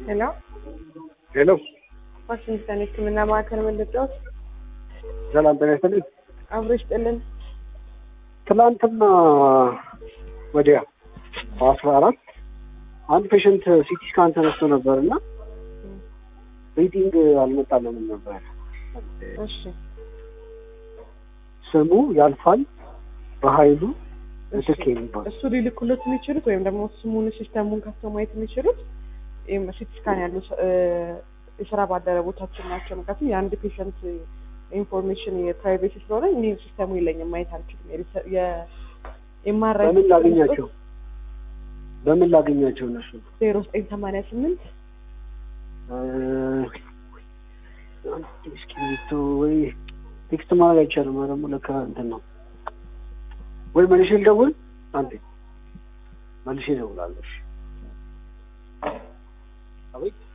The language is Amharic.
ሄሎ ሄሎ ዋሽንግተን ሕክምና ማዕከል መለጫዎች ሰላም ጤና ይስጥልኝ። አብሮ ይስጥልን። ትላንትና ወዲያ በአስራ አራት አንድ ፔሽንት ሲቲ ስካን ተነስቶ ነበር እና ሪዲንግ አልመጣልንም ነበር። እሺ ስሙ ያልፋል በኃይሉ እሺ። ምትክ የሚባል እሱ ሊልኩለት የሚችሉት ወይም ደግሞ ስሙን ሲስተሙን ከፍተው ማየት የሚችሉት ሲቲ ስካን ያሉ ሰ- እ፣ የስራ ባልደረቦቻችን ናቸው። ምክንያቱም የአንድ ፔሸንት ኢንፎርሜሽን የፕራይቬሲ ስለሆነ እኔ ሲስተሙ የለኝም ማየት አልችልም። የሪሰ- የ- የማራይ በምን ላገኛቸው በምን ላገኛቸው እነሱ ዜሮ ዘጠኝ ሰማንያ ስምንት እ፣ እስክሪብቶ ወይ ቴክስት ማድረግ አይቻልም። ኧረ ደግሞ ለካ እንትን ነው ወይ መልሼ ልደውል አንዴ መልሼ እደውላለሁ። እሺ። አቤት